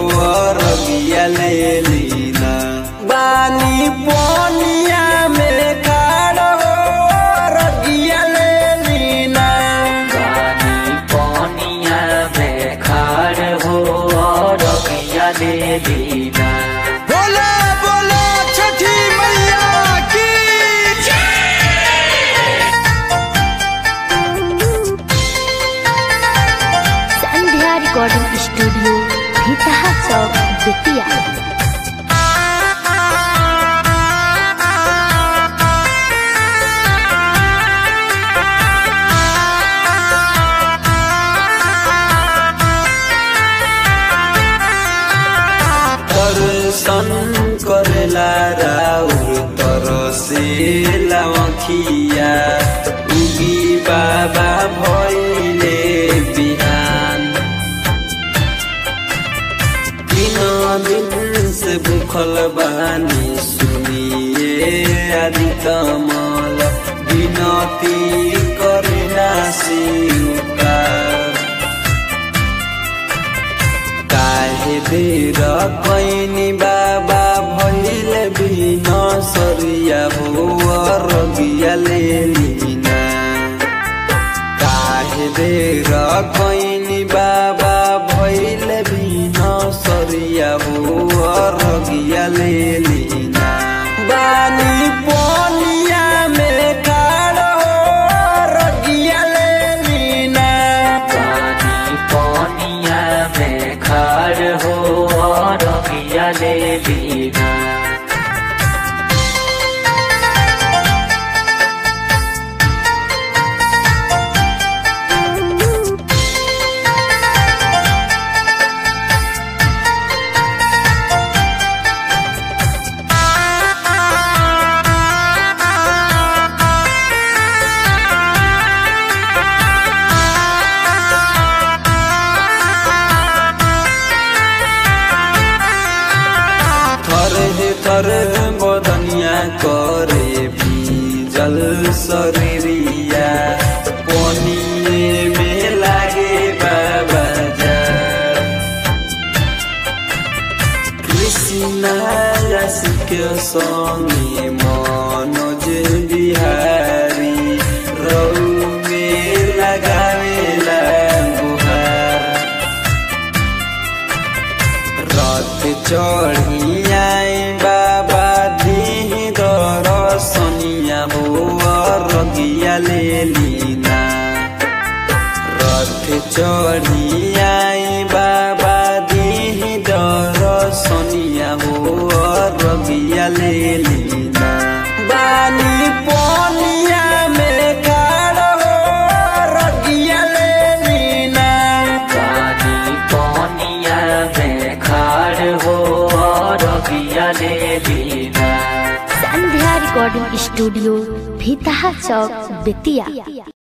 रगिया ले लीना बानी पोनिया में खाड़ हो रगिया ले लीना पानी पानिया में खाड़ हो और रगिया ले लीना बोला बोला छठी मैया की संध्या रिकॉर्डिंग स्टूडियो भीतहा चौक बेतिया दर्शन करेला राउर तरसे लावखिया उगी बाबा भइले बिहान तीन दिन से भूखल बानी सुनिए आदि कमल विनती करिना शिवकार काहे बेर कैनी बाबा भइल बिन सरिया हो रगिया ले लीना काहे बेर कैनी बाबा भइल बिन सरिया हो रगिया ले लीना बानी पोनिया में खाड़ हो रगिया ले लीना पानी पानिया में खाड़ हो और रगिया ले लीना थर हे थर बदनिया करे जल शरीरिया पनिए में लागे बाबा जा कृष्णा रसिक संगे मनोज बिहारी रौ में लगावेला गुहार रथ चढ़ी आई बाबा दीह दरसनिया हो रगिया ले लीना रथ चढ़ी आई बाबा दीह दरसनिया हो रगिया ले लीना बानी पोनिया में खाड़ हो रगिया ले लीना पानी पानिया में खाड़ हो और रगिया ले लीना संध्या रिकॉर्डिंग स्टूडियो भीतहा चौक बेतिया